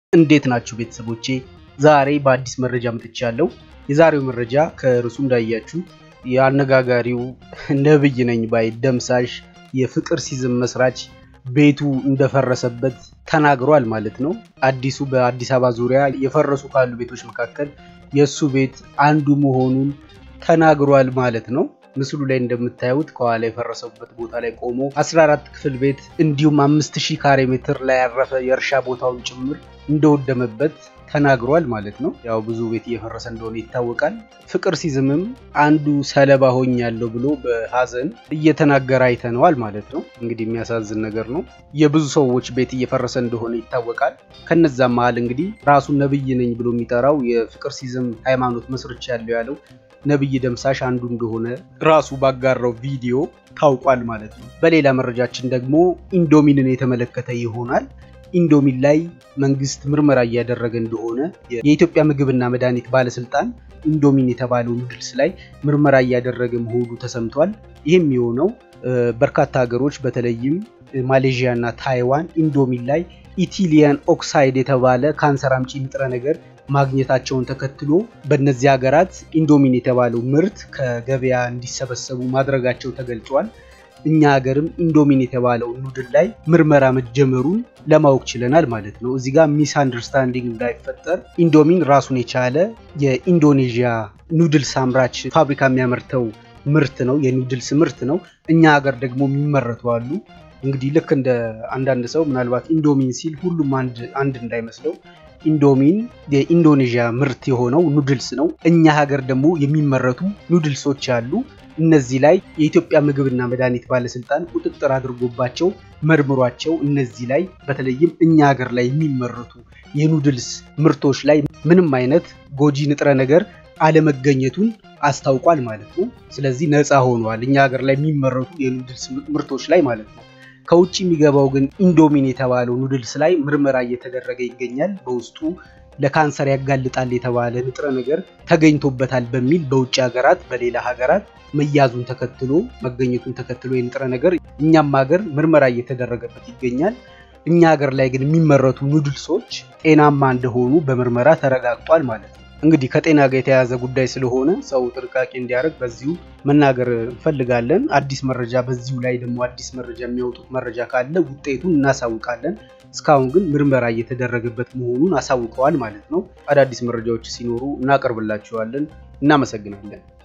እንዴት ናችሁ ቤተሰቦቼ? ዛሬ በአዲስ መረጃ መጥቻለሁ። የዛሬው መረጃ ከርዕሱ እንዳያችሁ የአነጋጋሪው ነብይ ነኝ ባይ ደምሳሽ የፍቅር ሲዝም መስራች ቤቱ እንደፈረሰበት ተናግሯል ማለት ነው። አዲሱ በአዲስ አበባ ዙሪያ የፈረሱ ካሉ ቤቶች መካከል የእሱ ቤት አንዱ መሆኑን ተናግሯል ማለት ነው። ምስሉ ላይ እንደምታዩት ከኋላ የፈረሰበት ቦታ ላይ ቆሞ 14 ክፍል ቤት እንዲሁም 5000 ካሬ ሜትር ላይ ያረፈ የእርሻ ቦታውን ጭምር እንደወደመበት ተናግሯል ማለት ነው። ያው ብዙ ቤት እየፈረሰ እንደሆነ ይታወቃል። ፍቅር ሲዝምም አንዱ ሰለባ ሆኛለሁ ብሎ በሀዘን እየተናገረ አይተነዋል ማለት ነው። እንግዲህ የሚያሳዝን ነገር ነው። የብዙ ሰዎች ቤት እየፈረሰ እንደሆነ ይታወቃል። ከነዛም መሀል እንግዲህ ራሱን ነብይ ነኝ ብሎ የሚጠራው የፍቅር ሲዝም ሃይማኖት መስርቻ ያለው ያለው ነብይ ደምሳሽ አንዱ እንደሆነ ራሱ ባጋራው ቪዲዮ ታውቋል ማለት ነው። በሌላ መረጃችን ደግሞ ኢንዶሚንን የተመለከተ ይሆናል። ኢንዶሚን ላይ መንግስት ምርመራ እያደረገ እንደሆነ የኢትዮጵያ ምግብና መድኃኒት ባለስልጣን ኢንዶሚን የተባለው ኑድልስ ላይ ምርመራ እያደረገ መሆኑ ተሰምቷል። ይህም የሆነው በርካታ ሀገሮች በተለይም ማሌዥያ እና ታይዋን ኢንዶሚን ላይ ኢቲሊያን ኦክሳይድ የተባለ ካንሰር አምጪ ንጥረ ነገር ማግኘታቸውን ተከትሎ በእነዚህ ሀገራት ኢንዶሚን የተባለው ምርት ከገበያ እንዲሰበሰቡ ማድረጋቸው ተገልጿል። እኛ ሀገርም ኢንዶሚን የተባለው ኑድል ላይ ምርመራ መጀመሩን ለማወቅ ችለናል ማለት ነው። እዚህ ጋር ሚስ አንደርስታንዲንግ እንዳይፈጠር ኢንዶሚን ራሱን የቻለ የኢንዶኔዥያ ኑድልስ አምራች ፋብሪካ የሚያመርተው ምርት ነው፣ የኑድልስ ምርት ነው። እኛ ሀገር ደግሞ የሚመረቱ አሉ። እንግዲህ ልክ እንደ አንዳንድ ሰው ምናልባት ኢንዶሚን ሲል ሁሉም አንድ እንዳይመስለው ኢንዶሚን የኢንዶኔዥያ ምርት የሆነው ኑድልስ ነው። እኛ ሀገር ደግሞ የሚመረቱ ኑድልሶች አሉ። እነዚህ ላይ የኢትዮጵያ ምግብና መድኃኒት ባለስልጣን ቁጥጥር አድርጎባቸው መርምሯቸው እነዚህ ላይ በተለይም እኛ ሀገር ላይ የሚመረቱ የኑድልስ ምርቶች ላይ ምንም አይነት ጎጂ ንጥረ ነገር አለመገኘቱን አስታውቋል ማለት ነው። ስለዚህ ነፃ ሆኗል እኛ ሀገር ላይ የሚመረቱ የኑድልስ ምርቶች ላይ ማለት ነው። ከውጭ የሚገባው ግን ኢንዶሚን የተባለው ኑድልስ ላይ ምርመራ እየተደረገ ይገኛል። በውስጡ ለካንሰር ያጋልጣል የተባለ ንጥረ ነገር ተገኝቶበታል በሚል በውጭ ሀገራት በሌላ ሀገራት መያዙን ተከትሎ መገኘቱን ተከትሎ የንጥረ ነገር እኛም ሀገር ምርመራ እየተደረገበት ይገኛል። እኛ ሀገር ላይ ግን የሚመረቱ ኑድልሶች ጤናማ እንደሆኑ በምርመራ ተረጋግጧል ማለት ነው። እንግዲህ ከጤና ጋር የተያያዘ ጉዳይ ስለሆነ ሰው ጥንቃቄ እንዲያደርግ በዚሁ መናገር እንፈልጋለን። አዲስ መረጃ በዚሁ ላይ ደግሞ አዲስ መረጃ የሚያወጡት መረጃ ካለ ውጤቱን እናሳውቃለን። እስካሁን ግን ምርመራ እየተደረገበት መሆኑን አሳውቀዋል ማለት ነው። አዳዲስ መረጃዎች ሲኖሩ እናቀርብላችኋለን። እናመሰግናለን።